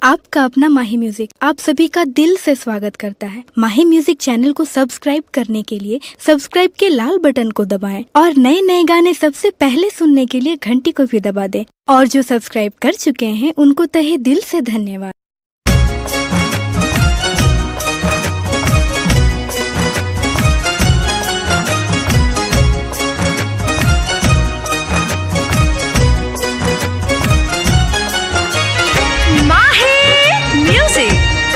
आपका अपना माही म्यूजिक आप सभी का दिल से स्वागत करता है माही म्यूजिक चैनल को सब्सक्राइब करने के लिए सब्सक्राइब के लाल बटन को दबाएं और नए नए गाने सबसे पहले सुनने के लिए घंटी को भी दबा दें और जो सब्सक्राइब कर चुके हैं उनको तहे दिल से धन्यवाद Mahi Music.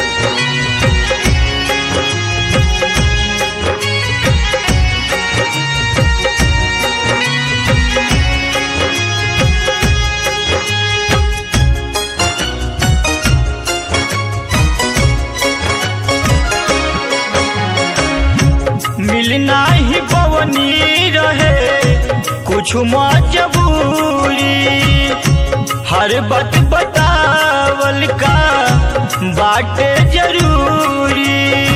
मिलना ही पवनी रहे कुछ मजबूरी हर बात बतावल का बाटे जरूरी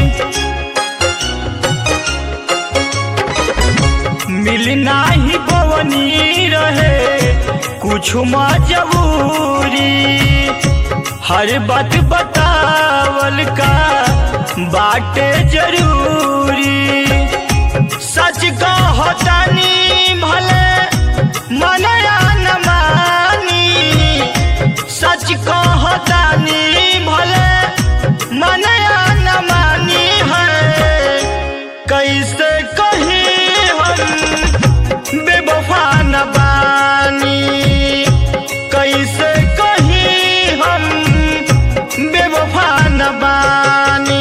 मिलना ही पवनी रहे कुछ मजबूरी हर बात बतावल का बाटे जरूरी सच कहतानी भले मनया न मानी सच कहतानी भले मनया न मानी है कैसे कही हम बेवफा न बानी कैसे कही हम बेवफा न बानी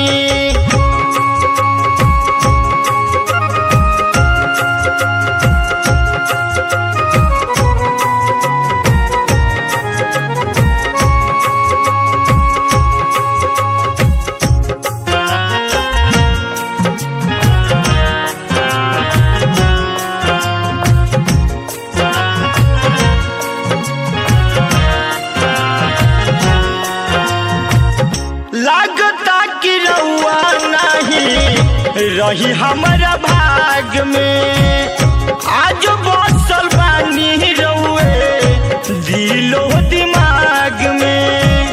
लागता कि रउआ नहीं रही हमारा भाग में आज बसल बानी रउए दिलो दिमाग में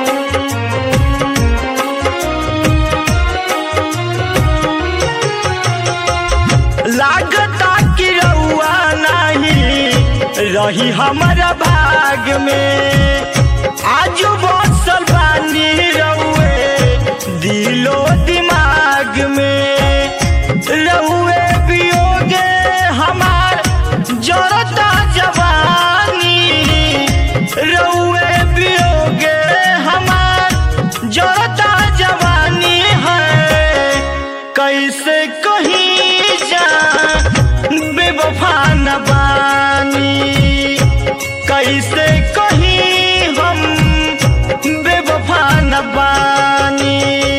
लागता कि रउआ नहीं रही हमारा भाग में आज बसल बानी रउए दिलो दिमाग में रउए पियोगे हमार जरता जवानी रउए पियोगे हमार जरता जवानी है कैसे कहीं जा बेवफा न बानी कैसे कहीं हम बेवफा न बानी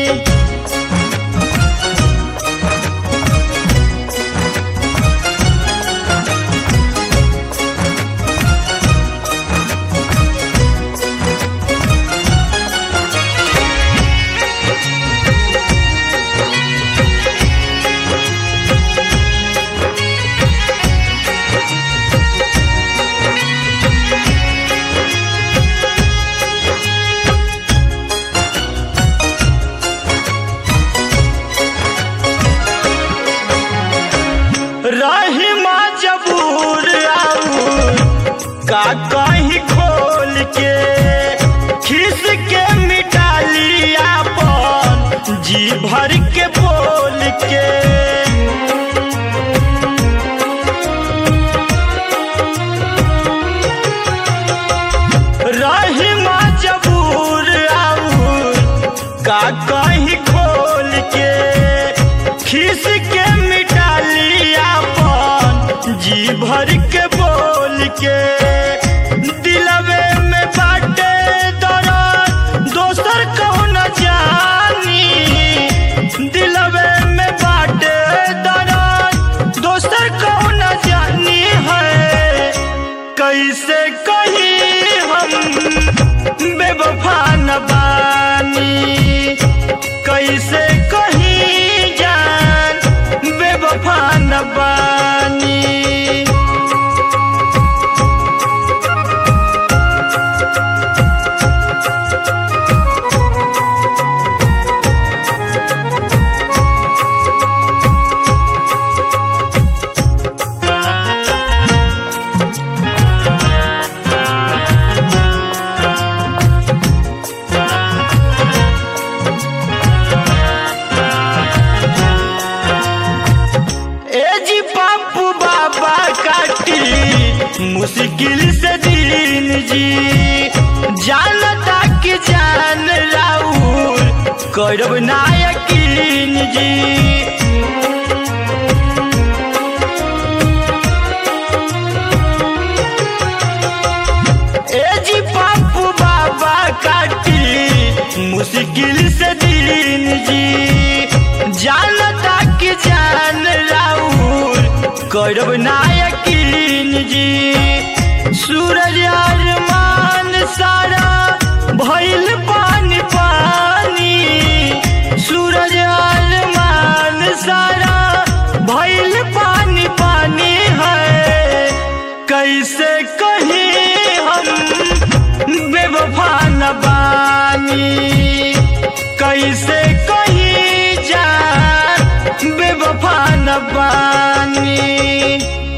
रही मजबूर आऊ का कहीं खोल के खिस के मिटा लिया अपन जी भर के बोल के रही मजबूर आऊ का कहीं खोल के खिस के मिटा लिया अपन जी भर के बोल के दिलवे में बाटे दर्द दोसर कौन जानी दिलवे में बाटे दर्द दोसर कौन जानी है कैसे कहीं हम बेवफा न बानी मुश्किल से दिन जी जानता कि जान राउर करब ना यकीन जी ए जी पापू बाबा काटी मुश्किल से दिन जी जानता कि जान राउर करब ना यकीन जी सूरज अरमान सारा भइल पानी पानी सूरज अरमान सारा भइल पानी पानी है कैसे कहीं हम बेवफा न बानी कैसे कहीं जा बेवफा न बानी